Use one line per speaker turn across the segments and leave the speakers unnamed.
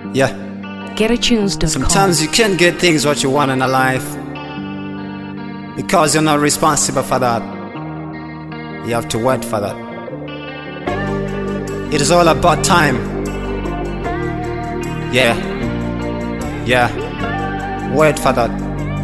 Yeah.
GetAtunes.com.
Sometimes you can't get things what you want in a life because you're not responsible for that. You have to wait for that. It is all about time. Yeah. Yeah. Wait for that.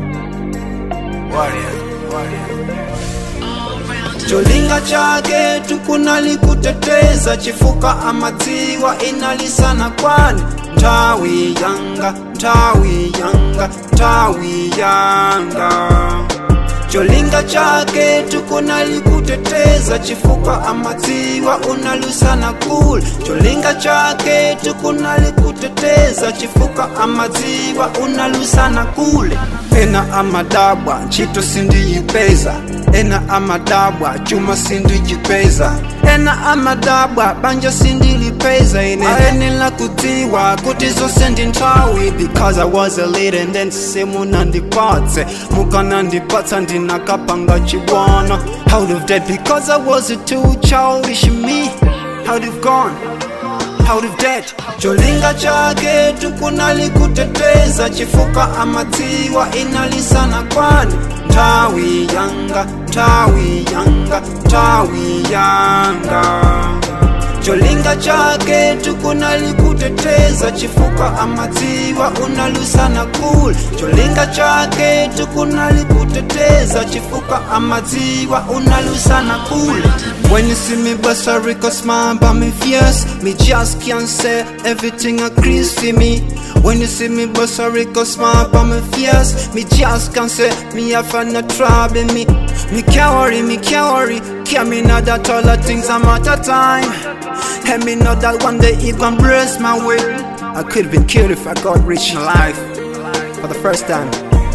cholinga chake tukunalikuteteza chifuka amadziwa inalisana kwani ntawi yanga ntawi yanga ntawi yanga cholinga chake tukunalikuteteza chifuka amadziwa unalusana kule cholinga chake tukunalikuteteza chifuka amadziwa unalusana kule ena amadabwa ntchito sindiyipeza ena amadabwa chuma sindijipeza ena amadabwa banja sindilipeza ine ayenela kudziwa kuti zonse ndi nthawi because i was a leader and then simunandipatse mukanandipatsa ndinakapanga chibwana out of that because i was a too childish me out of gone out of debt cholinga chake tukunalikuteteza chifuka amadziwa inalisana kwani ntawi yanga ntawi yanga ntawi yanga cholinga chake tukunalikuteteza chifuka amadziwa unalusana kule cholinga chake tukunalikuteteza chifuka amadziwa unalusana kule when you see me bust a rico smile but me fierce me just can't say everything agrees for me when you see me bust a rico smile but me fierce me just can't say me have no trouble me me can't worry me can't worry care me know that all the things are matter time and me know that one day it gon' bless my way I could have been killed if I got rich in life for the first time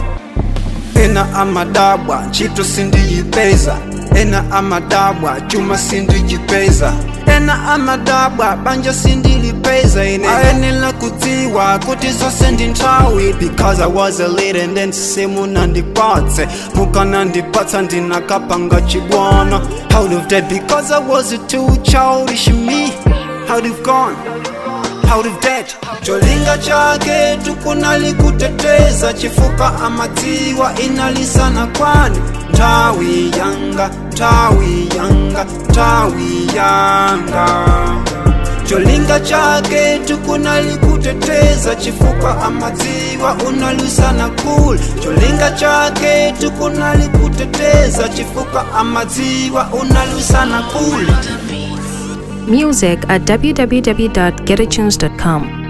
ena amadabwa ntchito sindiyipeza ena amadabwa chuma sindijipeza ena amadabwa banja sindilipeza ine ayenela kudziwa kuti zonse ndi nthawi because i was a leader and then simunandipatse mukanandipatsa ndinakapanga chibwana out of that because i was a too childish me out of gone out of debt cholinga chake tukunalikuteteza chifuka amadziwa inalisana kwani ntawi yanga ntawi yanga ntawi yanga cholinga chake tukunalikuteteza chifuka amadziwa unalusana kule cholinga chake tukunalikuteteza chifuka amadziwa unalusana kule
Music at www.getatunes.com.